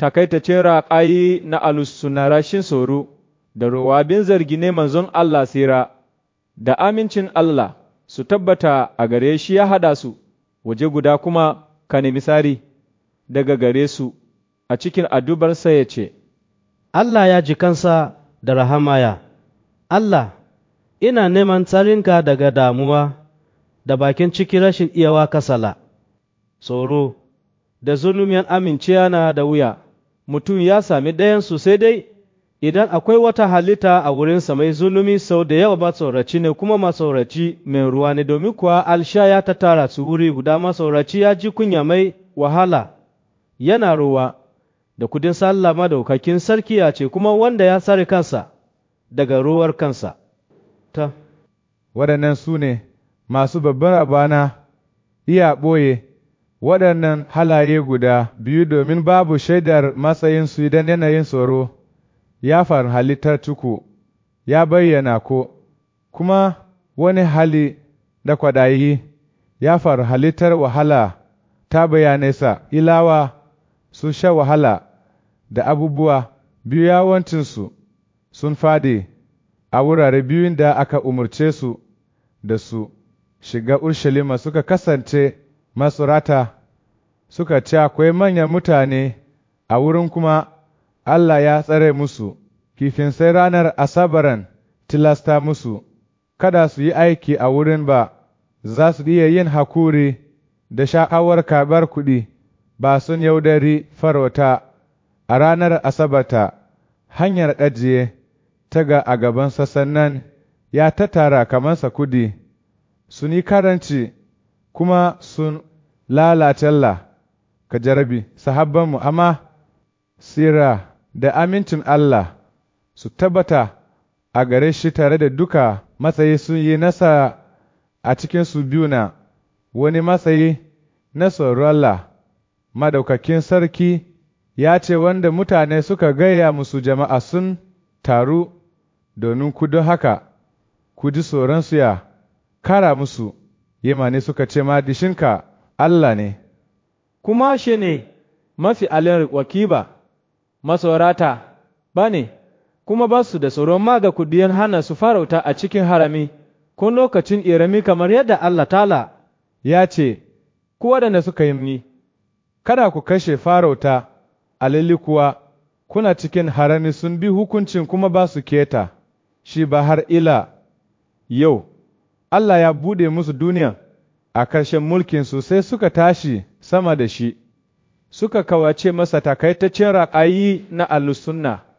takaitacin raƙayi na alusuna rashin tsoro, da ruwabin zargi ne manzon Allah sira, da amincin Allah su tabbata a gare shi ya haɗa su, waje guda kuma ka nemi sari daga gare su a cikin addubarsa ya ce, Allah ya ji kansa da rahamaya, Allah, ina neman tsarinka daga damuwa da bakin ciki rashin iyawa kasala, tsoro, da zunumin aminciya na da wuya, mutum ya sami ɗayansu sai dai idan akwai wata halitta a wurinsa mai zulumi sau da yawa matsoraci ne kuma matsoraci mai ruwa ne domin kuwa alsha ya ta tara su wuri guda matsoraci ya ji kunya mai wahala yana ruwa da kudin sallah madaukakin sarki ya ce kuma wanda ya sare kansa daga ruwar kansa ta waɗannan su ne masu babbar abana iya ɓoye waɗannan halaye guda biyu domin babu shaidar matsayinsu idan yanayin tsoro ya faru halittar tuku ya bayyana ko kuma wani hali da kwadayi ya faru halittar wahala ta bayanesa ilawa sun sha wahala da abubuwa biyu yawancinsu sun fadi a wurare biyun da aka umarce su da su shiga Urshalima suka kasance masurata suka ce akwai manyan mutane a wurin kuma Allah ya tsare musu, kifin sai ranar Asabaran tilasta musu, kada su yi aiki a wurin ba, za su iya yin hakuri da sha'awar karɓar kuɗi, ba sun yaudari farauta a ranar Asabata, hanyar ajiye ta ga a gaban sassan nan ya tattara kamansa kudi, sun yi karanci kuma sun lalacella ka jarabi sahabbanmu amma sira da amincin Allah su tabbata a gare shi tare da duka matsayi sun yi nasa a cikin su biyu na wani matsayi na tsoron Allah madaukakin sarki ya ce wanda mutane suka gaya musu jama'a sun taru domin ku don haka ku ji tsoronsu ya kara musu yamani suka ce madishinka Allah ne kuma shi ne mafi alin wakiba masaurata ba ne kuma ba su da tsoron ma ga kudiyan hana su farauta a cikin harami ko lokacin irami kamar yadda Allah tala ya ce ku waɗanda suka yi ni kada ku kashe farauta alili kuwa kuna cikin harami sun bi hukuncin kuma ba su keta shi ba har ila yau Allah ya buɗe musu duniya a ƙarshen mulkinsu sai suka tashi sama da shi, suka kawace masa takaitaccen raƙayi na alusunna.